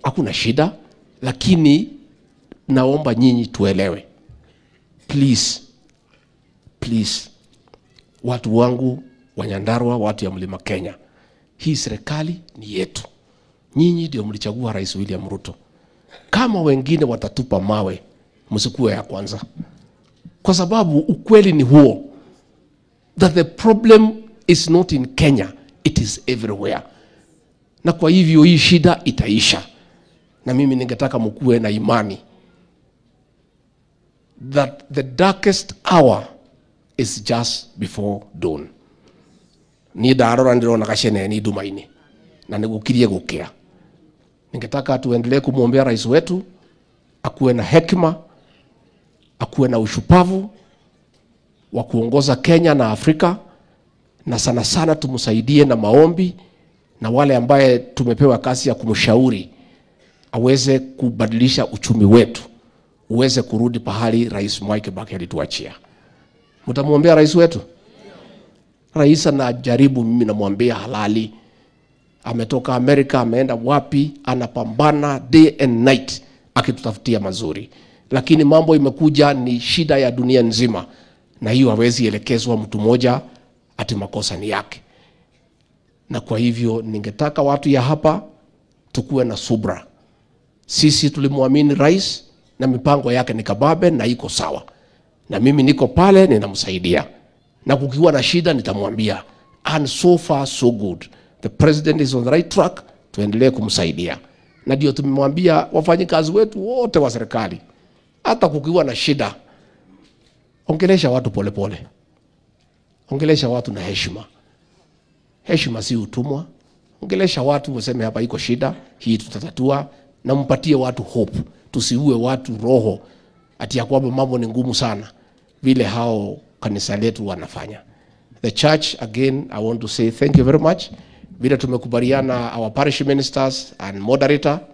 hakuna shida, lakini naomba nyinyi tuelewe, please please, watu wangu wa Nyandarua, watu ya mlima Kenya, hii serikali ni yetu. Nyinyi ndio mlichagua Rais William Ruto. Kama wengine watatupa mawe, msikuwe ya kwanza, kwa sababu ukweli ni huo that the problem is not in Kenya, it is everywhere. Na kwa hivyo hii shida itaisha, na mimi ningetaka mkuwe na imani that the darkest hour is just before dawn ni ndarora ndirona gaceneni ndumaini na nigukirie gukia ningetaka tuendelee kumwombea rais wetu akuwe na hekima akuwe na ushupavu wa kuongoza Kenya na Afrika na sana sana tumsaidie na maombi na wale ambaye tumepewa kazi ya kumshauri aweze kubadilisha uchumi wetu uweze kurudi pahali Rais Mwai Kibaki alituachia. Mtamwombea rais wetu? Rais anajaribu, mimi namwambia halali. Ametoka Amerika, ameenda wapi, anapambana day and night akitutafutia mazuri, lakini mambo imekuja ni shida ya dunia nzima, na hiyo hawezi elekezwa mtu mmoja ati makosa ni yake. Na kwa hivyo ningetaka watu ya hapa tukuwe na subra. Sisi tulimwamini rais na mipango yake ni kababe na iko sawa, na mimi niko pale ninamsaidia, na kukiwa na shida nitamwambia, and so far so good, the president is on the right track. Tuendelee kumsaidia, na ndio tumemwambia wafanyikazi wetu wote wa serikali, hata kukiwa na shida, ongelesha watu polepole pole. Ongelesha watu na heshima. Heshima si utumwa. Ongelesha watu, useme hapa iko shida hii, tutatatua, na mpatie watu hope tusiue watu roho ati ya kwamba mambo ni ngumu sana vile hao kanisa letu wanafanya. The church again, I want to say thank you very much. Vile tumekubaliana our parish ministers and moderator